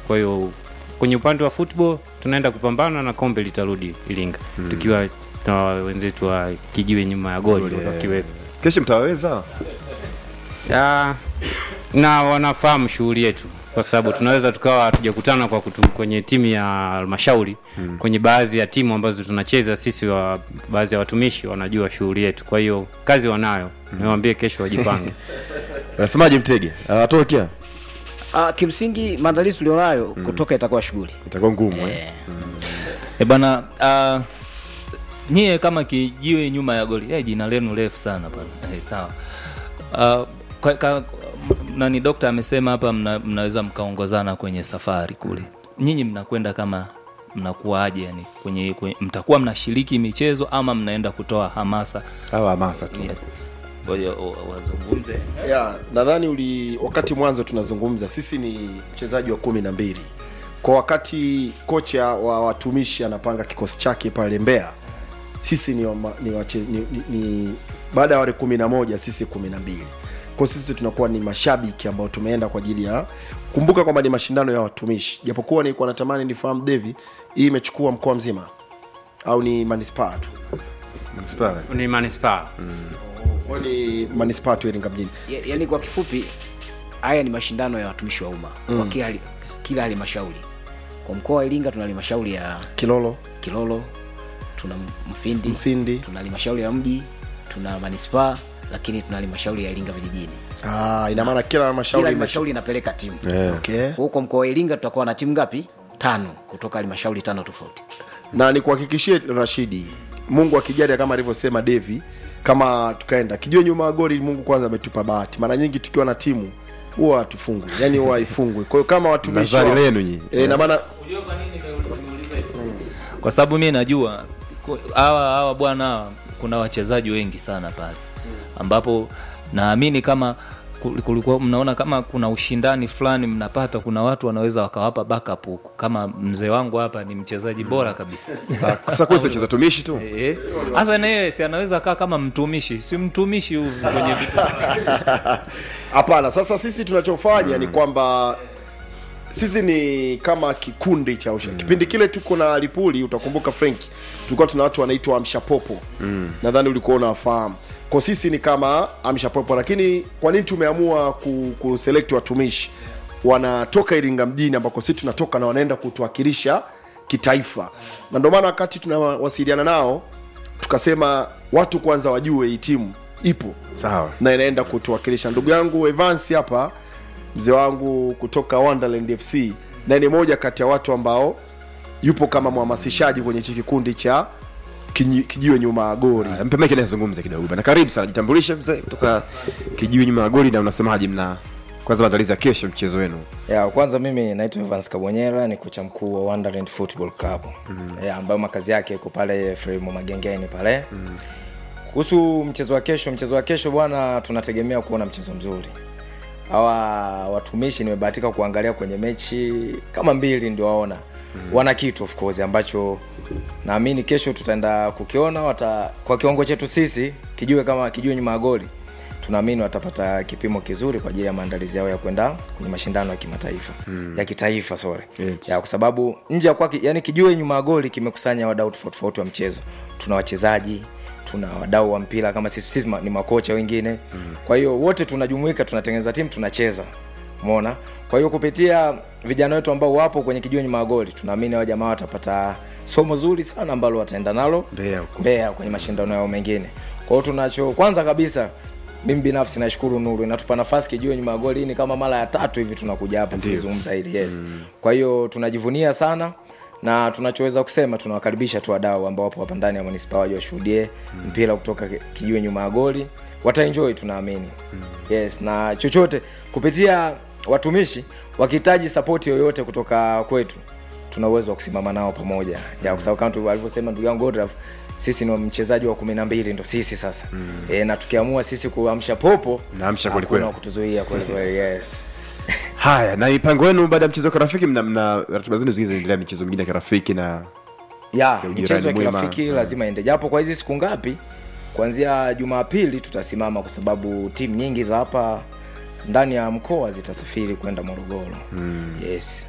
kwa hiyo kwenye upande wa football tunaenda kupambana na kombe litarudi iringa mm. tukiwa na wenzetu wa kijiwe nyuma ya goli Yeah. wakiwepo kesho mtawaweza Ya, na wanafahamu shughuli yetu kwa sababu tunaweza tukawa hatujakutana kwa kutu, kwenye timu ya halmashauri mm. kwenye baadhi ya timu ambazo tunacheza sisi wa baadhi ya watumishi wanajua shughuli yetu kwa hiyo kazi wanayo mm. niwaambie kesho wajipange nasemaje mtege awatokea Uh, kimsingi maandalizi tulionayo kutoka itakuwa shughuli itakuwa ngumu eh? eh, E bana uh, nyie kama kijiwe nyuma ya goli eh, jina lenu refu sana bana eh, sawa uh, kwa, ka, nani dokta amesema hapa mna, mnaweza mkaongozana kwenye safari kule nyinyi mnakwenda kama mnakuwaje yani kwenye, kwenye mtakuwa mnashiriki michezo ama mnaenda kutoa hamasa au hamasa tu yes. Ngoja wa- wazungumze ya nadhani uli wakati mwanzo tunazungumza sisi ni mchezaji wa kumi na mbili kwa wakati kocha wa watumishi anapanga kikosi chake pale mbea sisi ni, wama, ni, wache, ni, ni, ni baada ya wale kumi na moja sisi kumi na mbili kwa sisi tunakuwa ni mashabiki ambao tumeenda kwa ajili ya kumbuka kwamba ni mashindano ya watumishi japokuwa nilikuwa natamani nifahamu devi hii imechukua mkoa mzima au ni manispaa tu Manispaa. ni manispaa Kwa ni manispaa tu iringa mjini ya- yaani kwa kifupi haya ni mashindano ya watumishi wa umma mm. kwa kila, kila halmashauri kwa mkoa wa iringa tuna halmashauri ya kilolo kilolo tuna mfindi, Mfindi. tuna halmashauri ya mji tuna manispaa lakini tuna halmashauri ya iringa vijijini ah, ina maana kila kila halmashauri imechu- halmashauri inapeleka timu okay. huko mkoa wa iringa tutakuwa na timu ngapi tano kutoka halmashauri tano tofauti na nikuhakikishie rashidi mungu akijali kama alivyosema devi kama tukaenda kijue nyuma ya goli mungu kwanza ametupa bahati mara nyingi tukiwa na timu huwa hatufungwi yani huwa haifungwi kwa hiyo kama watumishi Nazari wa- lenu nyinyi. eh, na maana kwa sababu mi najua ku- hawa hawa bwana hawa kuna wachezaji wengi sana pale ambapo naamini kama kul- kulikuwa mnaona kama kuna ushindani fulani mnapata kuna watu wanaweza wakawapa backup huku kama mzee wangu hapa ni mchezaji bora kabisa sasa kwetu cheza tumishi tu Eh, hasa naye si anaweza kaa kama mtumishi si mtumishi huyu kwenye vitu hapana sasa sisi tunachofanya ni kwamba sisi ni kama kikundi cha usha kipindi kile tuko na lipuli utakumbuka frank tulikuwa tuna watu wanaitwa amshapopo mm. nadhani ulikuwa unawafahamu kwa sisi ni kama amshapopo lakini kwa nini tumeamua ku, kuselect watumishi wanatoka iringa mjini ambako sisi tunatoka na wanaenda kutuwakilisha kitaifa na ndio maana wakati tunawasiliana nao tukasema watu kwanza wajue hii timu ipo sawa na inaenda kutuwakilisha ndugu yangu Evans hapa mzee wangu kutoka Wonderland FC na ni moja kati ya watu ambao yupo kama mhamasishaji kwenye hichi kikundi cha kinyi- kijiwe nyuma ya gori Ah, mpe mike nazungumza kidogo bana karibu sana jitambulishe mzee kutoka kijiwe nyuma ya goli na unasemaje mna kwanza maandalizi ya kesho mchezo wenu ya kwanza mimi naitwa Evans Kabonyera ni kocha mkuu wa Wonderland Football Club mm. ya, ambayo makazi yake iko pale Fremu Magengeni pale kuhusu mchezo wa kesho mchezo wa kesho bwana tunategemea kuona mchezo mzuri hawa watumishi nimebahatika kuangalia kwenye mechi kama mbili ndio waona mm. wana kitu of course ambacho naamini kesho tutaenda kukiona wata, kwa kiwango chetu sisi kijue kama kijue nyuma ya goli tunaamini watapata kipimo kizuri kwa ajili ya maandalizi yao ya kwenda kwenye mashindano ya kimataifa mm. ya kitaifa sorry Yes. ya kwa sababu nje ya kwake yani kijue nyuma ya goli kimekusanya wadau tofauti tofauti wa mchezo tuna wachezaji tuna wadau wa mpira kama sisi, sisi ma- ni makocha wengine mm. kwa hiyo wote tunajumuika tunatengeneza timu tunacheza umeona kwa hiyo kupitia vijana wetu ambao wapo kwenye kijua nyuma ya goli tunaamini hao jamaa watapata somo zuri sana ambalo wataenda nalo Mbeya huko. Mbeya kwenye mashindano yao mengine kwa hiyo tunacho kwanza kabisa mimi binafsi nashukuru nuru inatupa nafasi kijue nyuma ya goli hii ni kama mara ya tatu hivi tunakuja hapa tukizungumza hili yes mm. kwa hiyo tunajivunia sana na tunachoweza kusema tunawakaribisha tu wadau ambao wapo hapa ndani ya manispaa waje washuhudie mm. mpira kutoka ki- kijue nyuma ya goli wataenjoy tunaamini mm. yes na chochote kupitia watumishi wakihitaji sapoti yoyote kutoka kwetu tuna uwezo wa kusimama nao pamoja ya kwa sababu kama tu- alivyosema ndugu yangu Godrav sisi ni mchezaji wa kumi na mbili ndo sisi sasa mm. e, na tukiamua sisi kuamsha popo Mnaamsha hakuna kwelikweli. wa kutuzuia kwelikweli yes haya na mipango yenu baada ya mchezo wa kirafiki mna, mna ratiba zenu zingine zinaendelea michezo mingine ya kirafiki na ya ujirani michezo ya mwema. kirafiki Mm. lazima ende japo kwa hizi siku ngapi kuanzia jumapili tutasimama kwa sababu timu nyingi za hapa ndani ya mkoa zitasafiri kwenda morogoro mm. yes